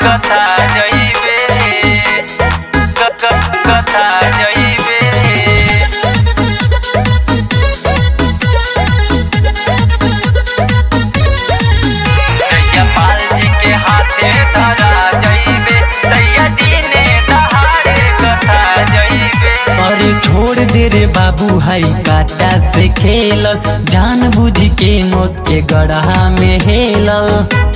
कथा जइबे क- क- कथा जइबे जइया पाल जी के हाथे धरा जइबे तैया दिने दहाड़े कथा जइबे अरे छोड़ दे रे बाबू हाई काटा से खेलल जान बुझ के मौत के गढ़ा में हेलल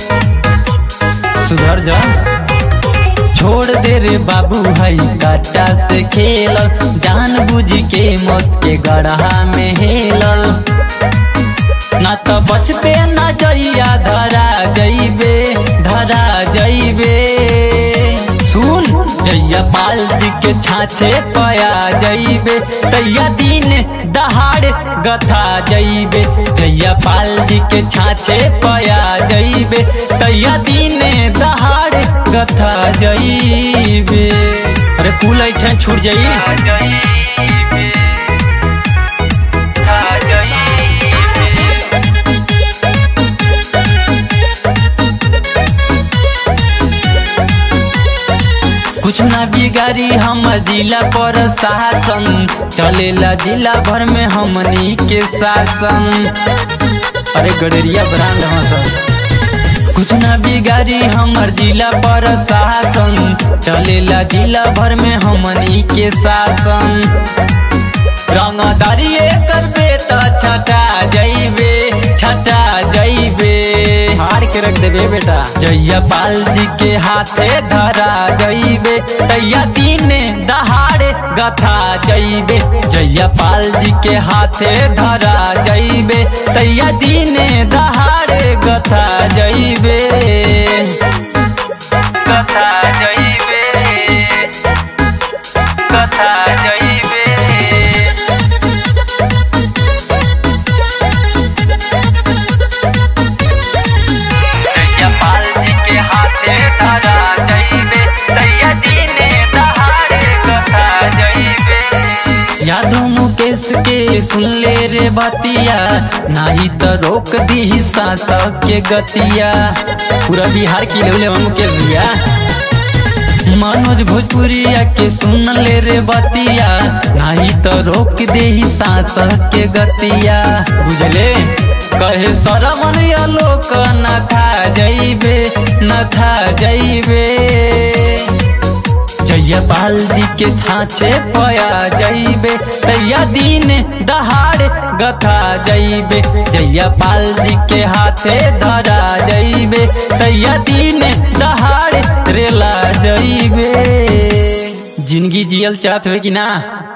सुधर जा छोड़ दे रे बाबू हाई काटा से खेलल जान बुझ के मौत के गढ़ा में हेलल ना तो बचते ना जइया धरा जइबे धरा जइबे सुन जइया पाल जी के छाछे पया जइबे तैया दिन दहाड़ गथा जइबे जइया पाल जी के छाछे पया जइबे तैया दिन दहाड़ गथा जइबे अरे कुल ऐठन छूट जाई कथा जइबे कथा जइबे कुछ ना बिगाड़ी हम जिला पर शासन चलेला जिला भर में हमनी के शासन अरे गडरिया ब्रांड हाँ सर कुछ ना बिगाड़ी हमर जिला पर शासन चलेला जिला भर में हमनी के शासन रंगदारी करबे त छटा जइबे छटा जइबे हार के रख देबे बेटा जइया पाल जी के हाथे धरा जइबे तैया दिन दहाड़े गथा जइबे जइया पाल जी के हाथे धरा जइबे तैया दिन दहाड़े गथा जइबे कथा जइबे कथा जइबे जइया पाल जी के हाथे धरा जइबे तैया दिने दहाड़े कथा जइबे यादव मुकेश के सुन ले रे बतिया नाही तो रोक दी शासक के गतिया पूरा बिहार की लेवले मुकेश भैया मनोज भोजपुरिया के सुन ले रे बतिया नाही तो रोक दे शासक के गतिया बुझले कहे सरमन लोक न था जइबे न था जइबे जइया पाल जी के थाचे पया जइबे तैया दिन दहाड़ गथा जइबे जइया पाल जी के हाथे धरा जइबे तैया दिन दहाड़ रेला जइबे जिंदगी जियल चाहत हो कि ना